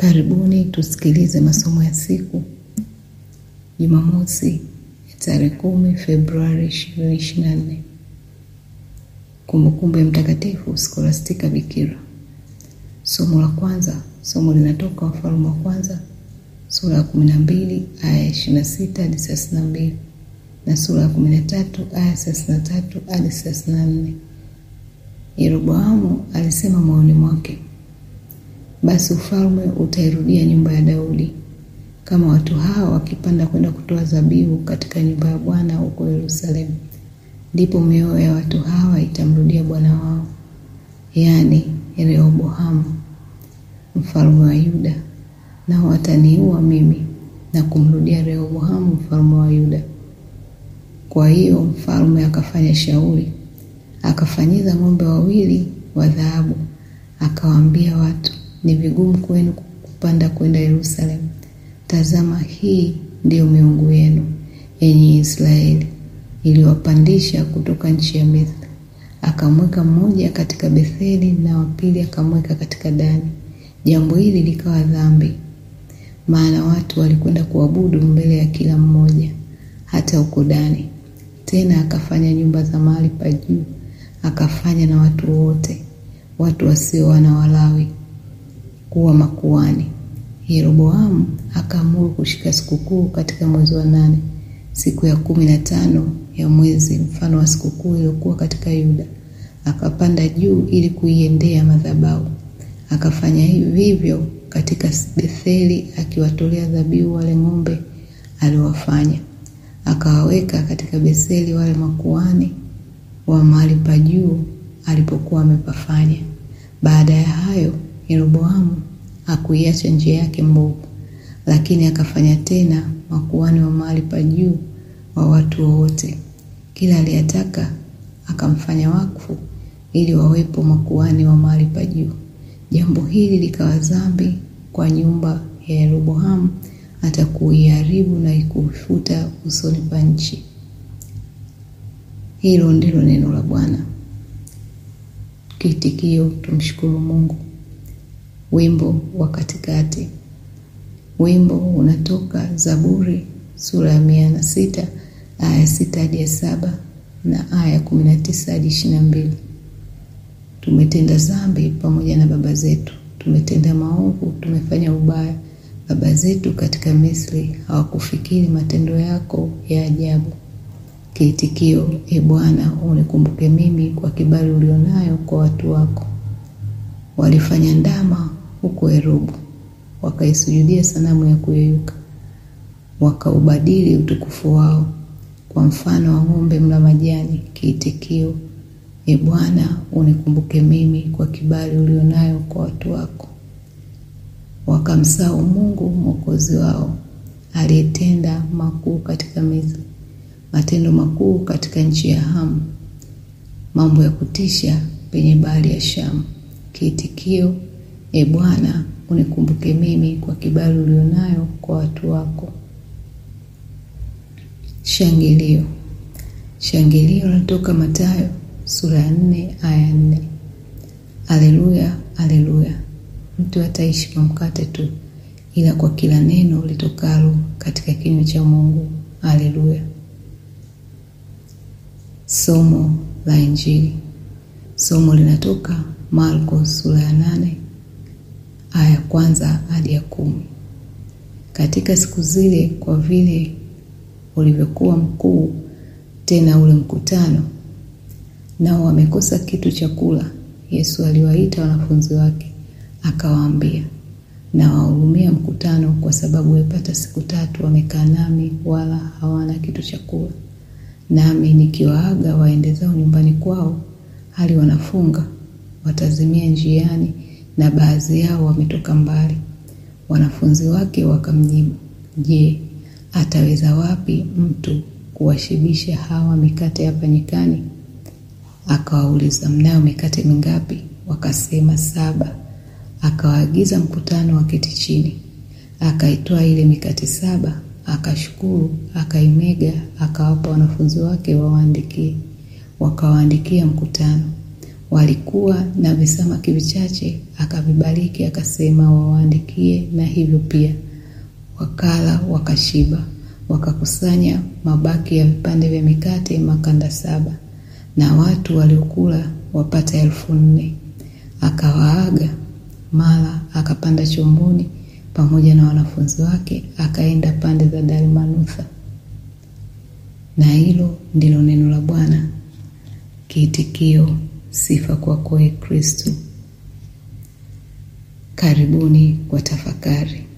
Karibuni tusikilize masomo ya siku Jumamosi ya tarehe kumi Februari ishirini ishirini na nne. Kumbukumbu ya Mtakatifu Skolastika Bikira. Somo la kwanza, somo linatoka Wafalme wa Kwanza sura ya kumi na mbili aya ya ishirini na sita hadi thelathini na mbili na sura ya kumi na tatu aya thelathini na tatu hadi thelathini na nne. Yeroboamu alisema moyoni mwake, basi ufalme utairudia nyumba ya Daudi kama watu hawa wakipanda kwenda kutoa zabihu katika nyumba ya Bwana huko Yerusalemu, ndipo mioyo ya watu hawa itamrudia bwana wao, yaani Rehoboamu mfalme wa Yuda, nao wataniua mimi na kumrudia Rehoboamu mfalme wa Yuda. Kwa hiyo mfalme akafanya shauri, akafanyiza ng'ombe wawili wa dhahabu, akawaambia watu, ni vigumu kwenu kupanda kwenda Yerusalemu. Tazama, hii ndiyo miungu yenu, enyi Israeli, iliwapandisha kutoka nchi ya Misri. Akamweka mmoja katika Betheli na wa pili akamweka katika Dani. Jambo hili likawa dhambi, maana watu walikwenda kuabudu mbele ya kila mmoja, hata huko Dani. Tena akafanya nyumba za mahali pa juu, akafanya na watu wote, watu wasio wana Walawi, kuwa makuhani. Yeroboamu akaamuru kushika sikukuu katika mwezi wa nane, siku ya kumi na tano ya mwezi, mfano wa sikukuu iliyokuwa katika Yuda. Akapanda juu ili kuiendea madhabahu. Akafanya vivyo katika Betheli, akiwatolea dhabihu wale ng'ombe aliwafanya. Akawaweka katika Betheli wale makuhani wa mahali pa juu alipokuwa amepafanya. Baada ya hayo, Yeroboamu hakuiacha njia yake mbovu, lakini akafanya tena makuhani wa mahali pa juu wa watu wote, kila aliyetaka akamfanya wakfu ili wawepo makuhani wa mahali pa juu. Jambo hili likawa dhambi kwa nyumba ya Yeroboamu, hata kuiharibu na ikufuta usoni pa nchi. Hilo ndilo neno la Bwana. Kiitikio: tumshukuru Mungu. Wimbo wa katikati. Wimbo unatoka Zaburi sura ya mia na sita aya ya sita hadi ya saba na aya ya kumi na tisa hadi ishirini na mbili. Tumetenda dhambi pamoja na baba zetu, tumetenda maovu, tumefanya ubaya. Baba zetu katika Misri hawakufikiri matendo yako ya ajabu. Kiitikio: E Bwana, unikumbuke mimi kwa kibali ulionayo kwa watu wako. Walifanya ndama huko Erobu, wakaisujudia sanamu ya kuyeyuka, wakaubadili utukufu wao kwa mfano wa ng'ombe mla majani. Kiitikio: E Bwana, unikumbuke mimi kwa kibali ulionayo kwa watu wako. Wakamsahau Mungu mwokozi wao, aliyetenda makuu katika Misri, matendo makuu katika nchi ya Hamu, mambo ya kutisha penye bahari ya Shamu. Kiitikio: E Bwana, unikumbuke mimi kwa kibali ulionayo kwa watu wako. Shangilio. Shangilio linatoka Mathayo sura ya nne aya ya nne. Aleluya, aleluya! Mtu hataishi kwa mkate tu, ila kwa kila neno litokalo katika kinywa cha Mungu. Aleluya. Somo la Injili. Somo linatoka Marko sura ya nane aya ya kwanza hadi ya kumi. Katika siku zile, kwa vile ulivyokuwa mkuu tena ule mkutano, nao wamekosa kitu cha kula, Yesu aliwaita wanafunzi wake akawaambia, nawahurumia mkutano, kwa sababu wamepata siku tatu wamekaa nami, wala hawana kitu cha kula. Nami nikiwaaga waende zao nyumbani kwao, hali wanafunga, watazimia njiani, na baadhi yao wametoka mbali. Wanafunzi wake wakamjibu, Je, ataweza wapi mtu kuwashibisha hawa mikate hapa nyikani? Akawauliza, mnayo mikate mingapi? Wakasema, saba. Akawaagiza mkutano waketi chini. Akaitoa ile mikate saba, akashukuru, akaimega, akawapa wanafunzi wake wawaandikie. Wakawaandikia mkutano. walikuwa na visamaki vichache, akavibariki akasema, wawaandikie. Na hivyo pia wakala, wakashiba. Wakakusanya mabaki ya vipande vya mikate makanda saba, na watu waliokula wapata elfu nne. Akawaaga, mara akapanda chomboni pamoja na wanafunzi wake, akaenda pande za Dalmanutha. Na hilo ndilo neno la Bwana. Kiitikio: sifa kwako, Ee Kristo. Karibuni kwa tafakari.